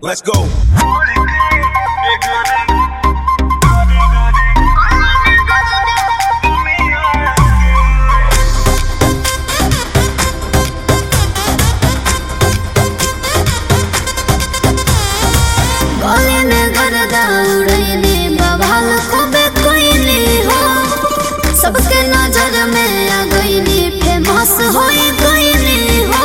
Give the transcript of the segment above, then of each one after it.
Let's go. गले में गर्दा उड़ैली बवाल खूबे कोइली हो सबके नजर में आ गईली फेमस होई गईली हो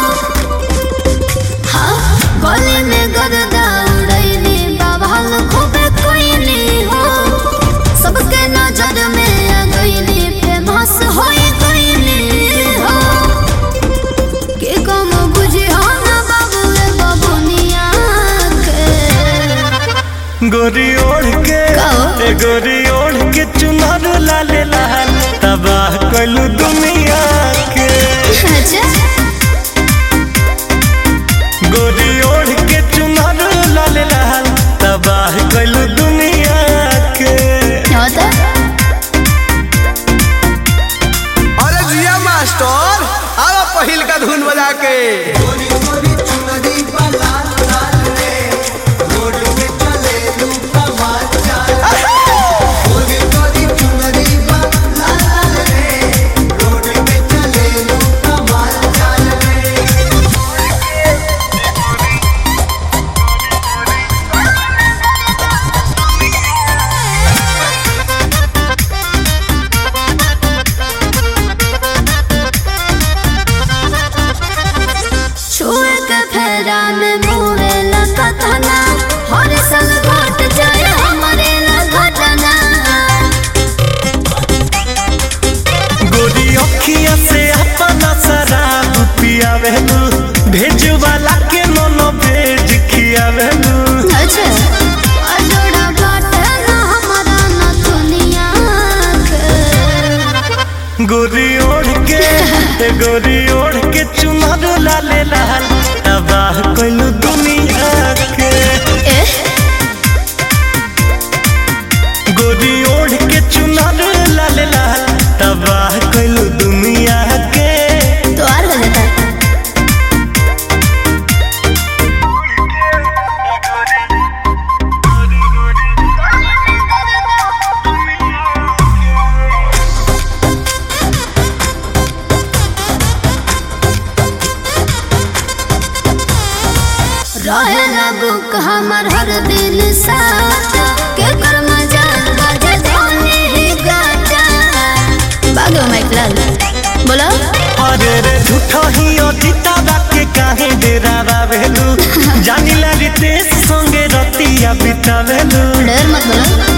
हाँ गले में गर्दा उड़ैली बवाल खूबे कोइली हो सबके नजर में आ गईली फेमस होई गईली हो के कम बुझी हो ना बाबू रे बबुनिया के गोरी ओढ़ के कहो। ए गोरी ओढ़ के चुनर लाले लाल तबाह कलू दुनिया के अच्छा गोरी ओढ़ के चुनर लाले लाल तबाह कलू दुनिया के क्या होता अरे जिया मास्टर आवा पहिल का धुन बजा के छुए के फेरा में मुहे लगतना हर साल घट जाए हमारे लगतना गोरी अखिया से अपना शराब पियावेलू भेज वाला के नोनो भेज खियावेलू अच्छा अजोड़ा बाटे ना हमारा ना दुनिया के गोरी ओढ़ के ए गोरी ओढ़ के चुनर लाले लाल तबाह कलू दुनिया के एह गोरी ओढ़ के चुनर लाले लाल तबाह कलू दुनिया के तो और हो जाता रहे बुक हमर हर दिन साथ के कर मजा बाजे धोनी ही गाता बागो माइक लाल बोलो अरे रे झूठो ही अतीता के काहे डेरा बावेलू जानी ला रितेश संगे रतिया बितावेलू डर मत बोलो